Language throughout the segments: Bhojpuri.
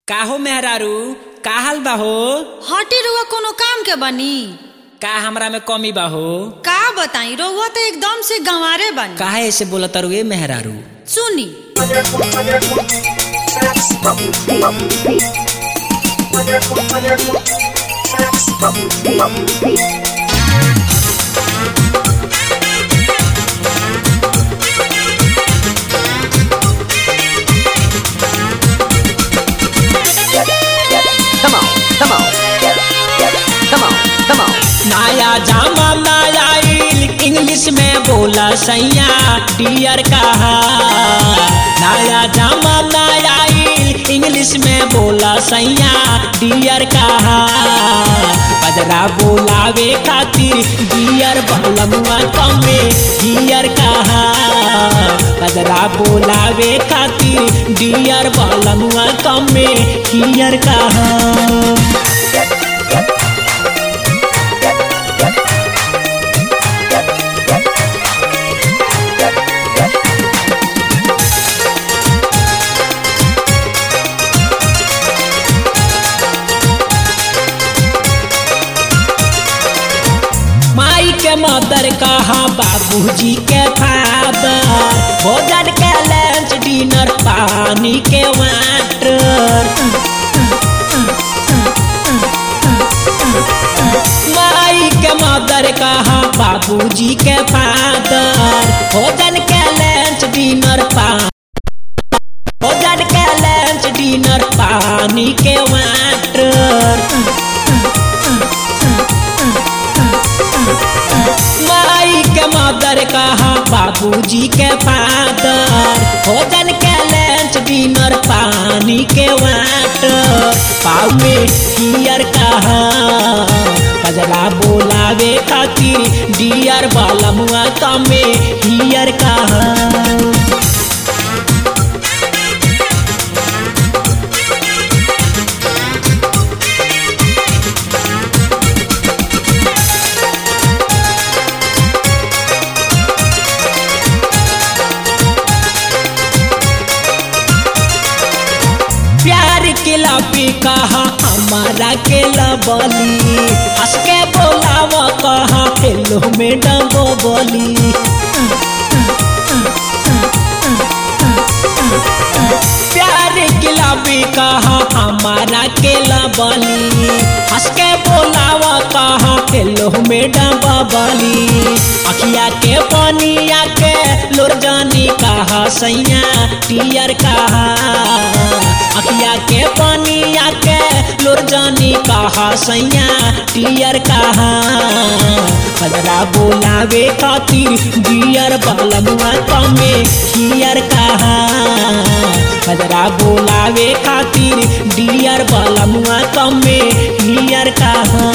काहो मेहरारू का हाल बा हो हटे रउआ कोनो काम के बनी का हमरा में कमी बा हो का बताई रउआ तो एकदम से गंवारे बनी काहे ऐसे बोला तरुए मेहरारू सुनी Come on, come on. Come on, come on. नया जमाना आइल इंग्लिश में बोला सैया डियर कहा नया जमाना आइल इंग्लिश में बोला सैया डियर कहा बजरा बोलावे खातिर डियर बलमुआ कमे डियर कहा बजरा बोलावे खातिर डियर बलमुआ कमे डियर कहा माई के मदर कहा बाबूजी के फादर भोजन के लंच डिनर पानी के वाटर माई के मदर कहा बाबूजी के फादर भोजन के लंच डिनर पानी भोजन के लंच डिनर पानी के वाटर माई के मदर कहा बाबूजी के फादर भोजन के लंच डिनर पानी के वाटर पाव में हियर कहा कजरा बोलावे खातिर डियर वाला मुआ कमे हियर कहा प्यार के लबी कहा हमारा के लबली हंस के बोलाव कहा हेलो मैडम बोली प्यार के लबी कहा हमारा के लबली हंस के बोलाव कहा हेलो मैडम बबली अखिया के पनिया के लोर जानी कहा सैया टियर कहा अखिया के पानिया के लोर जानी कहा सैया टियर कहा बजरा बोलावे खातिर बियर बलमुआ कमे हियर कहा बजरा बोलावे खातिर डियर बलमुआ कमे हियर कहा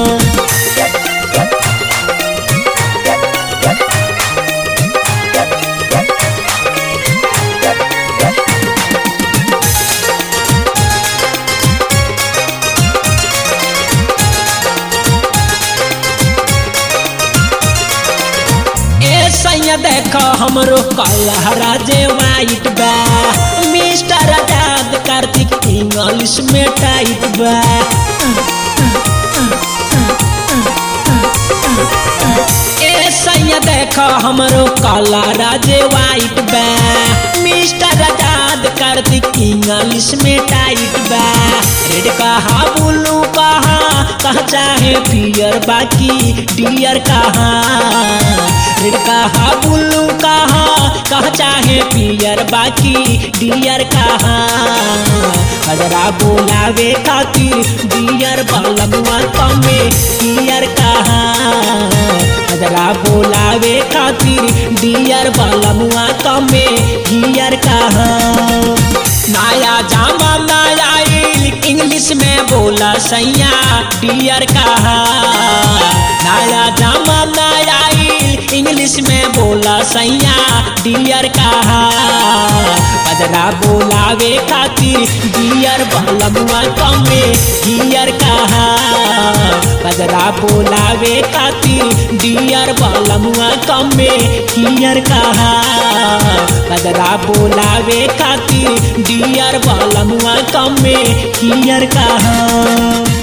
ए सैया देख हमरो कलहरा जे वाइट बा मिस्टर आजाद कार्तिक इंग्लिश में टाइट बा ए सैया देख हमरो कलहरा जे वाइट बा मिस्टर आजाद कार्तिक इंग्लिश में टाइट बा रेड कहा ब्लू कहा कहा चाहे पियर बाकी डियर कहा रेड कहा ब्लू कहा कहा चाहे पियर बाकी डियर कहा हजरा बोलावे खातिर डियर बलमुआ कमे डियर कहा हजरा बोलावे खातिर डियर बलमुआ कमे डियर कहा नया जमाना आइल इंग्लिश में बोला सैया डियर कहा नया जमाना आइल इंग्लिश इंग्लिश में बोला सैया डियर कहा बजरा बोलावे खातिर डियर बलमुआ कमे डियर कहा बजरा बोलावे खातिर डियर बलमुआ कमे हियर कहा बजरा बोलावे खातिर डियर बलमुआ कमे हियर कहा